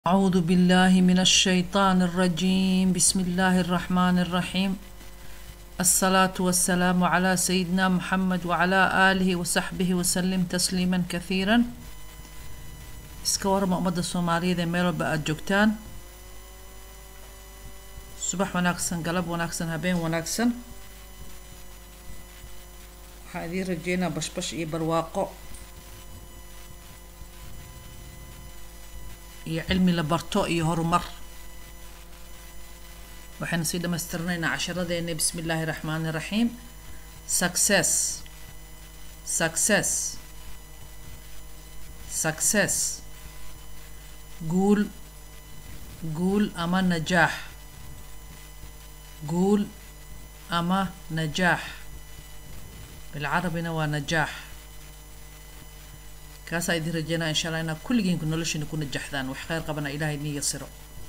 أعوذ بالله من الشيطان الرجيم بسم الله الرحمن الرحيم الصلاة والسلام على سيدنا محمد وعلى آله وصحبه وسلم تسليما كثيرا iska warama ummadda soomaaliyeed ee meel walba aada joogtaan subax wanaagsan galab wanaagsan habeen wanaagsan waxaan idiin rajeynaa bashbash iyo barwaaqo iyo cilmi la barto iyo horumar waxaynu sii dhamaystirnaynaa casharadeena bismi illaahi raxmaani raxiim success success success guul guul ama najaax guul ama najaax bilcarabina waa najaax kaasaa idin rajeynaa insha allah inaad kulligiinku noloshiina ku najaxdaan wax kheyr qabana ilaahay idin yasiro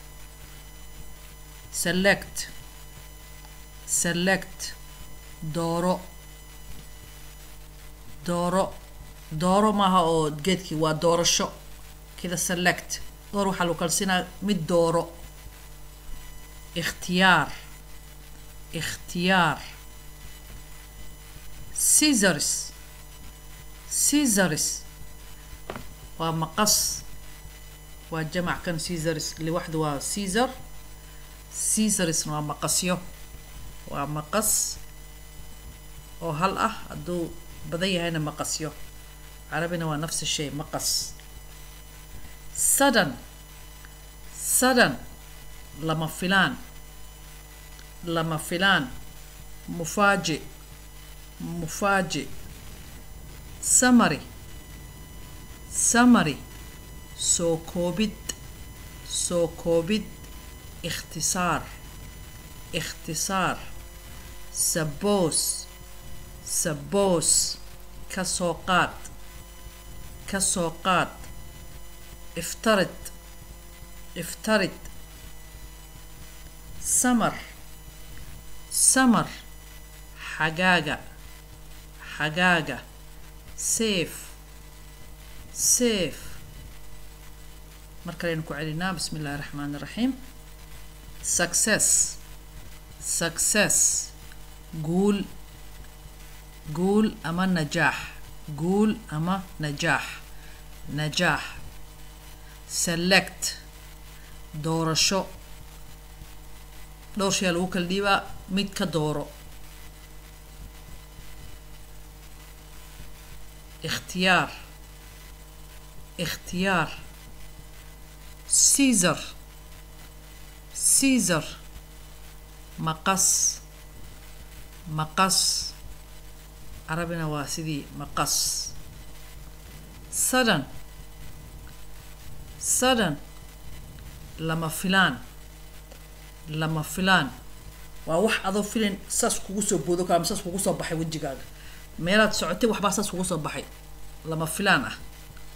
select select dooro dooro dooro maaha oo geedkii waa doorasho kida select door waxaa lagu kalsinaa mid dooro ikhtiyaar ikhtiyaar caesars caesars waa maqas waa jamac kan caesars liwaxda waa caesar caesarsna waa maqasyo waa maqas oo hal ah hadduu badan yahayna maqasyo carabina waa nafsi shay maqas sudden sudden lama filaan lama filaan mufaaji mufaaji summary summary soo koobid soo koobid ikhtisaar ikhtisaar suppose suppose ka soo qaad ka soo qaad iftarid iftarid samar samar xagaaga xagaaga safe safe mar kaleynu ku celinaa bismi illahi raxmaan iraxiim success success guul guul ama najaax guul ama najaax najaax select doorasho dhowr shayaa lagu kala dhiibaa mid ka dooro ikhtiyaar ikhtiyaar caesar caesar maqas maqas carabina waa sidii maqas sudden sudden lama filaan lama filaan waa wax adoo filin saas kugu soo boodo kara ama saas kugu soo baxay wejigaaga meelaad socotay waxbaa saas kugu soo baxay lama filaan ah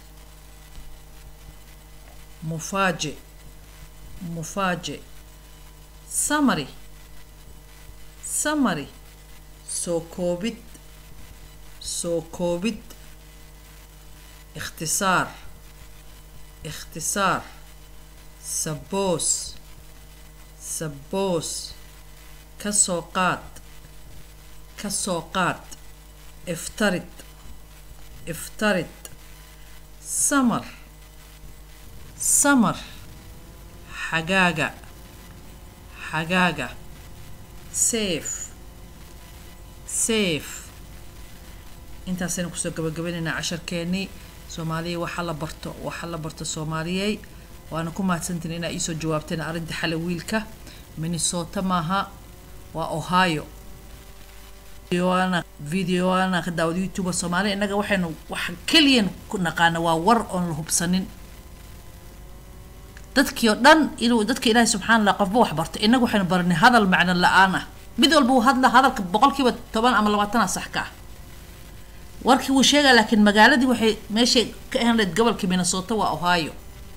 mufaaje mufaaje summary summary soo koobid soo koobid ikhtisaar ikhtisaar suppose suppose ka soo qaad ka soo qaad iftarid iftarid samar samar xagaaga xagaaga safe safe intaasaynu kusoo gabagabaynaynaa casharkeenii soomaaliya waxa la barto waxa la barto soomaaliyey waana ku mahadsantiin inaa iisoo jawaabteen arrinta xale wiilka minnesota maaha waa ohio videoana ka daawad youtube soomaaliya innaga waxaynu wax keliyan ku naqaana waa war oon la hubsanin dadkii oo dhan inuu dadka ilaahay subxana allah qofba wax barto innaga waxaynu baranay hadal macno la-aan ah mid walba uu hadla hadalka boqolkiiba toban ama labaatana sax ka ah warkii wuu sheegaa laakiin magaaladii waxay meeshay ka ahan lahayd gobolka minnesota waa ohio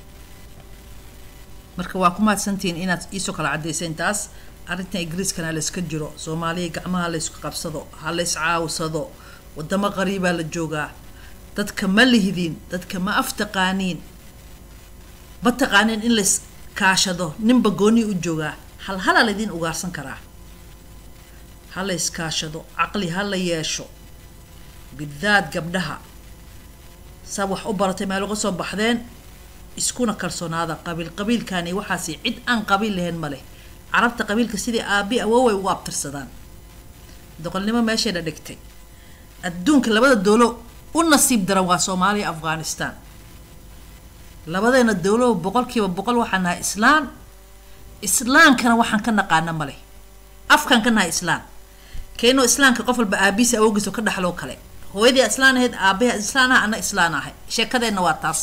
marka waa ku mahadsantihiin inaad iisoo kala caddayseen taas arrintan ingiriiskana layska jiro soomaaliya gacmaha laysku qabsado ha lays caawsado wadamo qariibaa la joogaa dadka ma lihdin dadka ma aftaqaaniin ma taqaanin in lays kaashado ninba gooni u joogaa hal halaa laydin ugaarsan karaa ha la iskaashado caqli ha la yeesho bidaad gabdhaha saa wax u baratay meel uga soo baxdeen iskuna kalsoonaada qabiil qabiilkani waxaasi cid aan qabiil lahayn ma leh carabta qabiilka sidii aabi awooway ugu abtirsadaan doqolnimo meeshayna dhigtay adduunka labada doolo u nasiib daran waa soomaaliya afghanistan labadeena dowlo boqolkiiba boqol waxaan nahay islaan islaankana waxaan ka naqaana male afkaan ka nahay islaan keenoo islaamka qof walba aabihiisa awoogiisa ka dhaxloo kale hooyadii islaan ahayd aabaha islaan ah ana islaan ahay sheekadeenna waa taas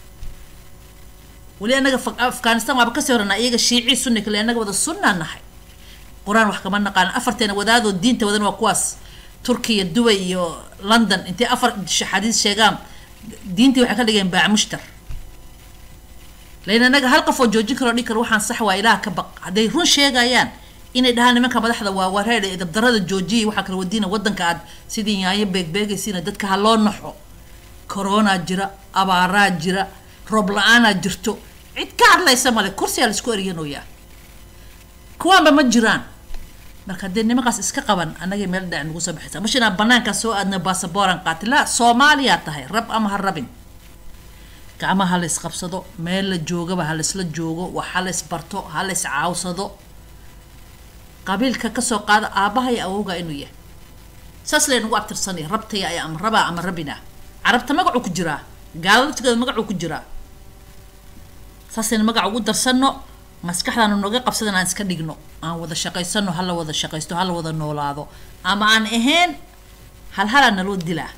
weli anaga afghanistan waaba kasii horana iyaga shiicii sunni kale anaga wada sunnaa nahay qur-aan wax kama naqaan afarteena wadaadoo diinta wadan waa kuwaas turkiya dubay iyo london intay afar xadiis sheegaan diintii waxay ka dhigeen baac mushtar lain anaga hal qof oo joojin karoo dhigi karo waxaan sax waa ilaah ka baq hadday run sheegayaan inay dhahaan nimanka madaxda waa wareer dabdarada joojiyay waxaa kala wadiina wadanka aad sidii yaayo beegbeegaysiina dadka ha loo naxo koronaa jira abaaraa jira roob la-aanaa jirto cid ka hadlaysa male kursiyaa laisku eryanooyaa kuwaanba ma jiraan marka haddee nimankaas iska qaban anagay meel dhac nagu soo baxaysa mash inaan banaankaa soo aadna basaboran qaati la soomaaliyaa tahay rab ama ha rabin gacmaha ha lays qabsado meel la joogaba ha laysla joogo wax ha lays barto ha lays caawsado qabiilka kasoo qaada aabaha iyo awowga inuu yahay saas laynagu abtirsanaya rabtaya ay ama rabaa ama rabina carabta magacuu ku jiraa gaalada laftigeeda magacuu ku jiraa saasayna magaca ugu darsano maskaxdaanu naga qabsadan aan iska dhigno aan wada shaqaysano hala wada shaqaysto hala wada noolaado ama aan ahayn hal halaa naloo dilaa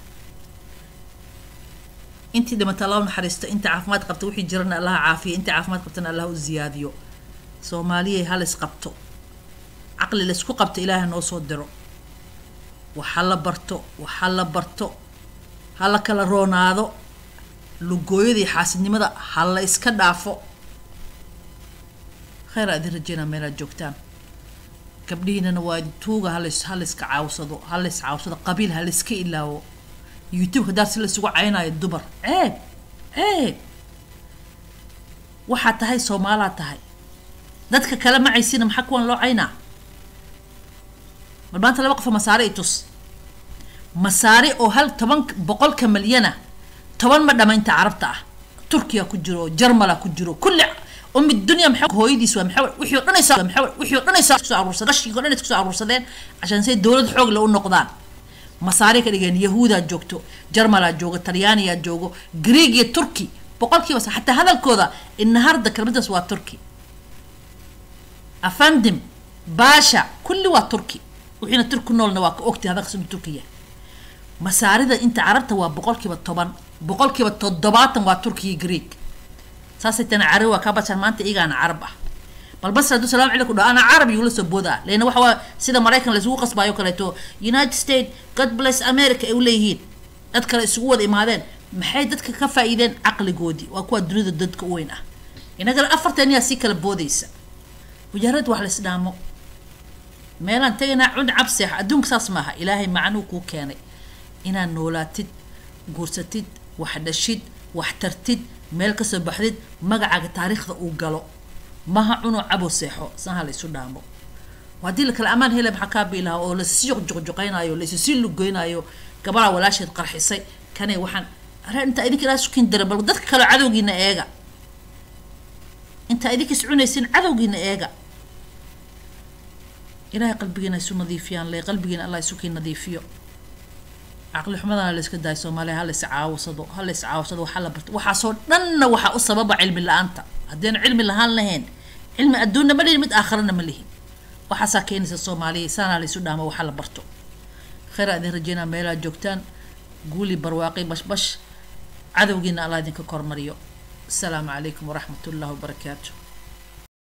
intii dhimata allah u naxariisto inta caafimaad qabta wixii jirana allaha caafiya intii caafimaad qabtana allah u ziyaadiyo soomaaliyay halis qabto caqli laysku qabto ilaahay noo soo diro waxa la barto waxa la barto ha la kala roonaado lugooyada iyo xaasidnimada ha la iska dhaafo kheyr aa idin rajeynaa meelaad joogtaan gabdhihiinana waa tuuga halays halayska caawsado halays caawsado qabiil halayska ilaawo youtube hadaar si laysugu caynayo dumar ceeb ceeb waxaa tahay soomaalaa tahay dadka kale macaysina maxaa kuwan loo caynaa bal maanta laba qofa masaare i tus masaare oo hal toban boqolka milyana toban ma dhamaynta carabta ah turkiya ku jiro jarmala ku jiro kulli umi dunya maxaa hooyadiis waa maxaa wixii oo dhanaysa maxaa wixii oo dhanaysa soo aruursadeen qashigii oo dhan isku soo aruursadeen cashaan say dowlad xoog la u noqdaan masaare ka dhigeen yahuudaa joogto jarmalaa joogo talyaaniyaa joogo greeg iyo turki boqolkiiba xataa hadalkooda inaharda kelmadaas waa turki afandim baasha kulli waa turki wixiina turki noolna waa ka ogtay hadalkaas inuu turkiya masaarida inta carabta waa boqolkiiba toban boqolkiiba toddobaatan waa turkiya greeg saasay tana carabi waa kaa bashaan maanta iyagaana carab ah bal basra hadduu salaam calaykum dhaho ana carab yugula soo boodaa leena waxa waa sida maraykan laysugu qasbaayo kaleeto united states god bless america ay u leeyihiin dad kale isugu wada imaadeen maxay dadka ka faa'iideen caqligoodii waa kuwa dunida dadka u weyn ah inagana afartan yaa sii kala boodaysa mujarad wax lays dhaamo meelaan tegaynaa cun cabseex adduunka saas maaha ilaahay macnuu kuu keenay inaad noolaatid guursatid wax dhashid wax tartid meel kasoo baxdid magacaaga taariikhda uu galo maha cunoo cabo seexo saha laysu dhaamo haddii la kale amaan hele maxaa kaa biilaha oo lasii juqjuqjuqaynayo laysisii lugoynaayo gabaraa walaasheed qarxisay kanay waxaan are intaa idinka ilaa sukin dara bal dadka kaleo cadowgiina eega intaa idinka is cunaysin cadowgiina eega ilaahay qalbigiina isu nadiifiyaan le qalbigiina allah isukiin nadiifiyo caqli xumadana layska daayo soomaaliya ha lays caawsado ha lays caawsado waxa la barto waxaasoo dhanna waxaa u sababa cilmi la-aanta haddayna cilmi lahaan lahayn cilmi adduunna ma lihin mid aakharana ma lihin waxaasaa keenaysa soomaaliya saanaa laysu dhaamo waxa la barto kheyraa idin rajeynaa meelaad joogtaan guuli barwaaqi bashbash cadowgiina allah idinka kormariyo asalaamu calaykum waraxmat ullahi wabarakaatu